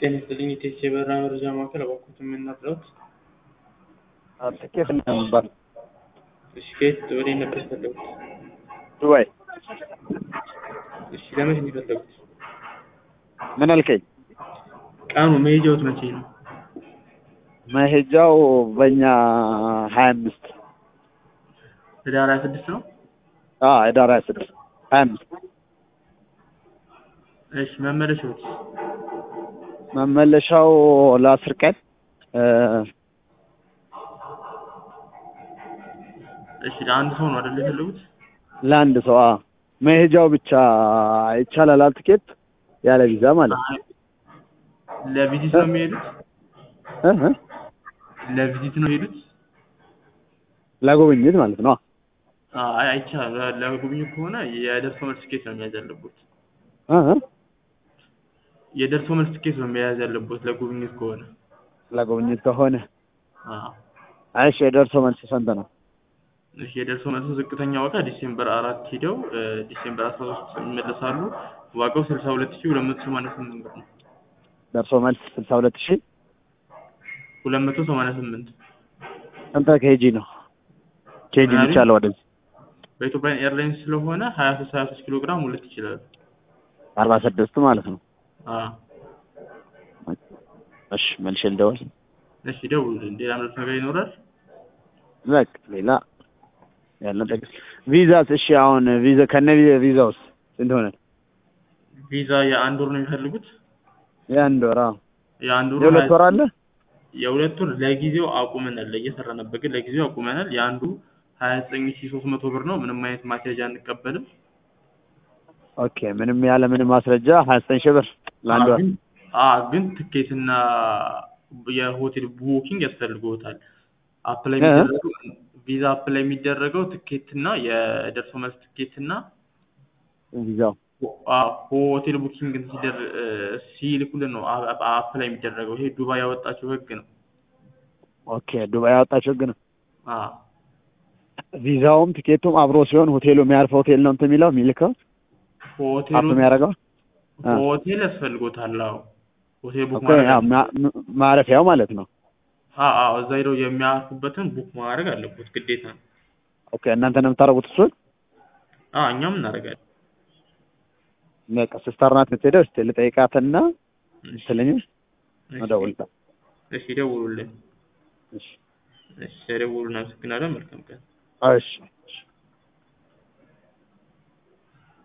ጤና ይስጥልኝ የቴክ የበረራ መረጃ ማዕከል እባክዎት የምናግረውት? ትኬት ነበር እሺ ከየት ወዴት ነበር የፈለጉት? ዱባይ። እሺ ለመቼ ነው የፈለጉት? ምን አልከኝ? ቀኑ መሄጃዎት መቼ ነው? መሄጃው በእኛ ሀያ አምስት ህዳር ሀያ ስድስት ነው? ህዳር ሀያ ስድስት ሀያ አምስት እሺ መመለሻዎት? መመለሻው ለአስር ቀን እሺ ለአንድ ሰው ነው አይደል የፈለጉት? ለአንድ ሰው አዎ። መሄጃው ብቻ ይቻላል ትኬት ያለ ቪዛ ማለት ነው። ለቪዚት ነው የሚሄዱት? እ እ ለቪዚት ነው የሚሄዱት? ለጉብኝት ማለት ነው። አይ አይቻልም። ለጉብኝት ከሆነ የደርሶ መልስ ትኬት ነው መያዝ ያለቦት። እ እ የደርሶ መልስ ትኬት ነው መያዝ ያለቦት ለጉብኝት ከሆነ። ለጉብኝት ከሆነ አዎ እሺ። የደርሶ መልስ ስንት ነው? እሺ የደርሶ መልሱ ዝቅተኛ ዋጋ ዲሴምበር አራት ሂደው ዲሴምበር አስራ ሶስት ይመለሳሉ። ዋጋው ስልሳ ሁለት ሺህ ሁለት መቶ ሰማንያ ስምንት ብር ነው። ደርሶ መልስ ስልሳ ሁለት ሺህ ሁለት መቶ ሰማንያ ስምንት ስንት ኬጂ ነው? ኬጂ ምናምን? ብቻ አለ ወደዚህ በኢትዮጵያ ኤርላይንስ ስለሆነ ሀያ ሶስት ሀያ ሶስት ኪሎ ግራም ሁለት ይችላሉ። አርባ ስድስት ማለት ነው። አዎ እሺ መልሼ ልደውል። እሺ ደውሉልኝ። ሌላ ምረት ነገር ይኖራል? በቃ ሌላ ያለን ጠቅስ ቪዛስ? እሺ አሁን ቪዛ ከነ ቪዛውስ ስንት ሆነ? ቪዛ የአንድ ወር ነው የሚፈልጉት? የአንድ ወር አዎ። የአንድ ወር የሁለት ሀያ- ወር አለ? የሁለት ወር ለጊዜው አቁመናል። እየሰራ ነበር ግን ለጊዜው አቁመናል። የአንዱ ሀያ ዘጠኝ ሺህ ሶስት መቶ ብር ነው። ምንም አይነት ማስያዣ አንቀበልም። ኦኬ ምንም ያለ ምንም ማስረጃ ሀያ ዘጠኝ ሺህ ብር ለአንድ ወር። ግን አዎ ግን ትኬትና የሆቴል ቡኪንግ ያስፈልግዎታል። አፕላይ እ? የሚደረገው ቪዛ አፕላይ የሚደረገው ትኬትና የደርሶ መልስ ትኬትና ቪዛው አዎ ሆቴል ቡኪንግ ሲደር ሲልኩልን ነው አ- አ- አፕላይ የሚደረገው። ይሄ ዱባይ ያወጣችው ህግ ነው። ኦኬ ዱባይ ያወጣችው ህግ ነው። አዎ ቪዛውም ትኬቱም አብሮ ሲሆን ሆቴሉ የሚያርፈው ሆቴል ነው እንትን የሚለው የሚልከው አፕ ሆቴሉ የሚያደርገው አ። ሆቴል ያስፈልጎታል። አዎ ሆቴል ቡክ ኦኬ ማድረግ ያው አለ- ማ- ም- ማረፊያው ማለት ነው። አዎ አዎ እዛ ሄደው የሚያርፉበትን ቡክ ማድረግ አለበት ግዴታ ነው። ኦኬ እናንተ ነው የምታደርጉት እሱን? አዎ እኛም እናደርጋለን። በቃ ሲስተር ናት የምትሄደው። እስኪ ልጠይቃትና እሺ ትለኝ እሺ እደውልልታ። እሺ ደውሉልን። እሺ እሺ ደውሉልን። አመሰግናለን። መልካም ቀን። እሺ